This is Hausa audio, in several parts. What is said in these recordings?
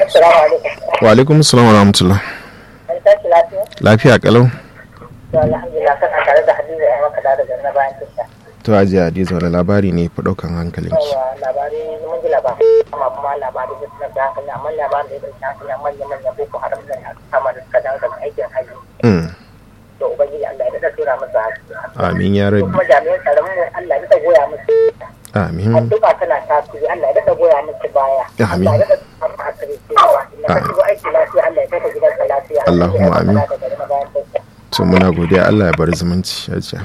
Assalamu alaikum. wa alaikum assalam wa rahmatullah An tashi lafiya? lafiya kalau To alhamdulillah kana tare da Hadiza ya maka da daga na bayan tasha. to ajiya hadiza wani labari ne fi ɗaukan hankalinki Yawa labari mun ji labari amma kuma labari da suna da hankali amma labarin da ya ɗauki hankali a manya-manyan boko haram da ya kama da suka dawo daga aikin hajji. Mm, To ubangiji Allah ya daɗa tura musu haske. amin ya rabi Kuma jami'an tsaron mu Allah ya daɗa goya musu. amin Addu'a tana tasiri Allah ya daɗa goya musu baya. Amin. Allah ya daɗa samu hasiri cewa inda ka shigo aiki lafiya Allah ya kai ka gidanka lafiya. Allahumma Allah ya amin. maka da daga na bayan tasha. to muna godiya Allah ya bar zumunci ajiya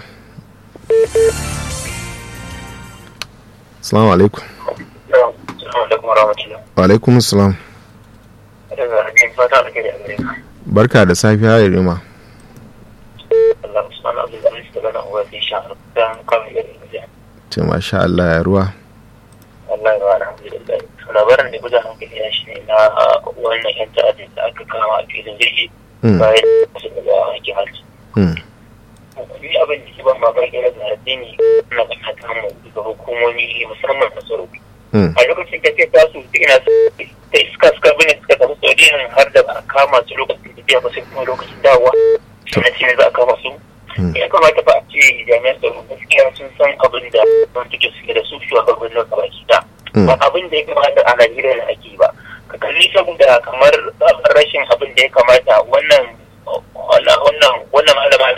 assalamu alaikum Assalamu alaikum warahmatullahi wa alaikum assalam daga hajjin fata da kai da gare ka barka da safiya ya rima Allah Usman Abdul Aziz daga nan uwa sai sha dan kawai irin da ce masha Allah ya ruwa Allah ya wara alhamdulillah labarin da guda hankali ya shi ne na wannan yan ta'adin da aka kama a filin jirgi Mm, bayan su daga aikin hajji mm, ni abin da ke ban mamaki na da addini na kana kamu daga hukumomi musamman na tsaro mm, a lokacin da ke tasu ina da iska suka bane suka tafi saudiyan har da ba a kama su lokacin tafiya ba sai kuma lokacin dawowa na ce ne za a kama su mm. ya kamata ba a ce jami'an tsaro gaskiya sun san abin da don suke suke da su shugabannin gaba ki da Mm. ba abin da ya kamata a Najeriya da ake ba ka kalli saboda kamar rashin abin da ya kamata wannan wannan wannan wannan malama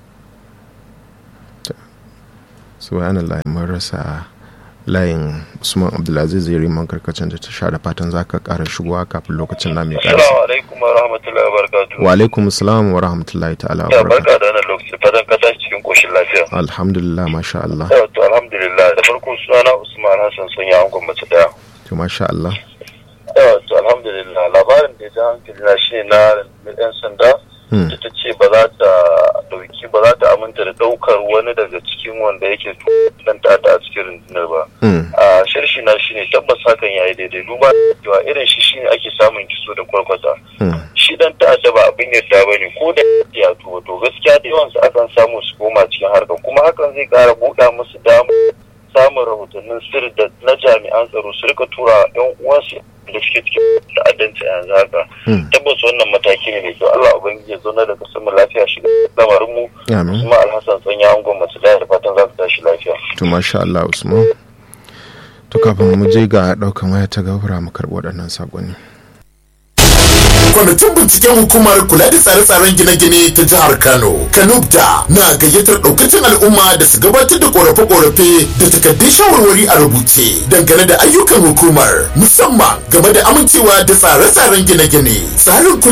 subhanallah mun rasa layin usman abdulaziz ya riman karkacin da ta sha da fatan za ka kara shigowa kafin lokacin na mai karasa Assalamu alaikum wa rahmatullahi wa barakatuhu. wa alaikum assalam wa rahmatullahi ta'ala wa Ya barakatuh barka da wannan lokaci fatan ka tashi cikin koshin lafiya. alhamdulillah masha Allah Ya to alhamdulillah da farko sunana Usman Hassan sun yi angon mace daya. to masha Allah Ya to alhamdulillah labarin da ya ji hankali na shi na yan sanda Hmm, da ta ce ba za ta dauki ba za ta aminta da daukar wani daga cikin wanda yake dan ta'adda a cikin rundunar ba. hmm, a shirshi na shine tabbas hakan yayi daidai duba da cewa irin shi shine ake samun kiso da kwarkwata hmm, shi dan ta'adda ba abin yadda bane ko da ya tuba to gaskiya da yawan su akan samu su koma cikin harkar kuma hakan zai kara buɗa musu damu samun rahotannin sirri da na jami'an tsaro su rika tura yan uwansu da suke cikin ta'addanci a yanzu haka hmm. tabbas wannan mataki ne mai kyau Allah ubangiji ya zauna da kasar mu lafiya shi lamarin mu amin kuma alhassan tsanya angon masu da fatan za su tashi lafiya to masha Allah usman to kafin mu je ga daukan waya ta gabara mu karɓi waɗannan saƙonni kwamitin binciken hukumar kula da tsare-tsaren gine-gine ta jihar kano kanubta na gayyatar daukacin al'umma da su gabatar da korafe-korafe da takardun shawarwari a rubuce dangane da ayyukan hukumar musamman game da amincewa da tsare-tsaren gine-gine tsarin kula